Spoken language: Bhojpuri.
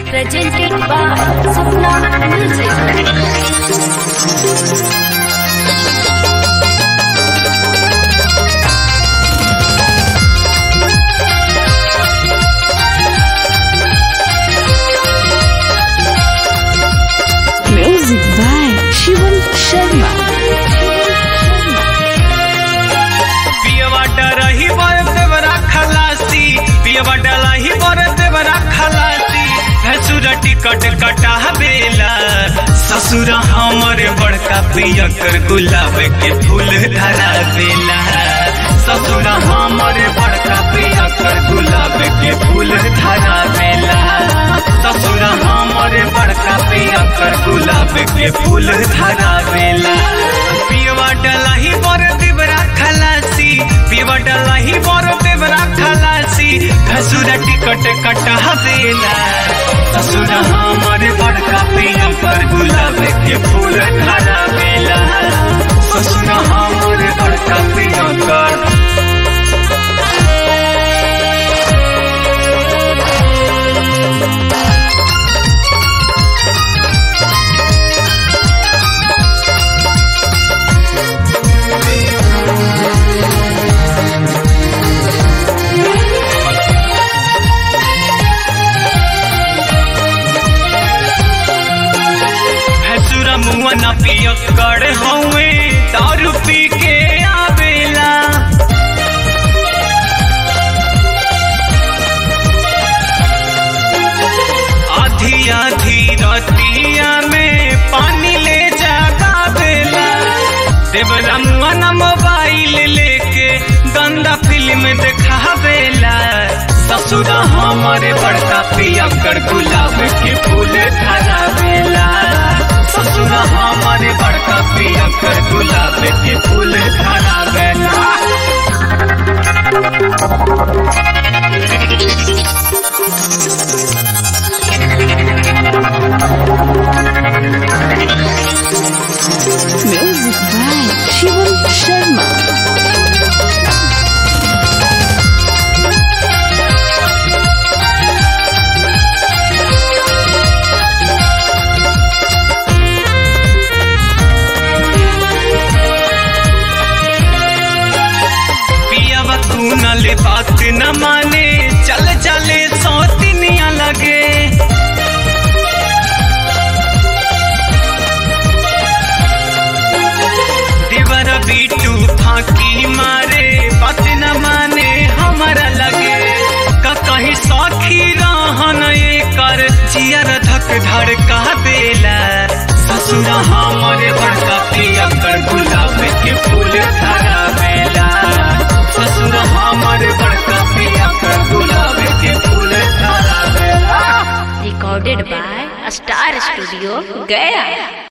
presented by Sapna Music. Music by Shivan Sharma. पियवा डरही बर देवरा खलासी पियवा डलाही बर देवरा खलासी भसुर टिकट कटा बेला ससुर हमर बड़का पियकर गुलाब के फूल धरा बेला ससुर हमर बड़का पियकर गुलाब के फूल धरा बेला ससुर हमर बड़का पियकर गुलाब के फूल धरा बेला पियवा डलाही बर देवरा खलासी पियवा डलाही बर देवरा खलासी घसुरा टिकट कटा बेला ससुर हमर बड़का पियकर गुलाब के फूल धरा बेला ससुर हमर बड़का पियकर भैंसुरा मुआ न पियक्कड़ हौवे दारू पी के आवेला आधी आधी रतिया में पानी ले जाता बेला देवरा मुआ न मोबाइल लेके गंदा फिल्म देखावेला ससुरा हमारे बड़का पियक्कड़ गुलाब के फूल धरावेला ससुरा हमारे बड़का पियक्कड़ गुलाब के फूल धरावेला Music by Shivan Sharma. पियावा तू न ले बात न माने चल चले सौ तिनिया लगे दीवार बीटू फाकी मारे बात न माने हमारा लगे का कहीं सौखी रहन ये कर जियर धक धड़ का बेला ससुरा हमारे बड़का पिया कर गुलाब के फूल धरा बेला ससुर हमारे बड़का पिया कर गुलाब के फूल धरा बेला Recorded by Star Studio, Gaya.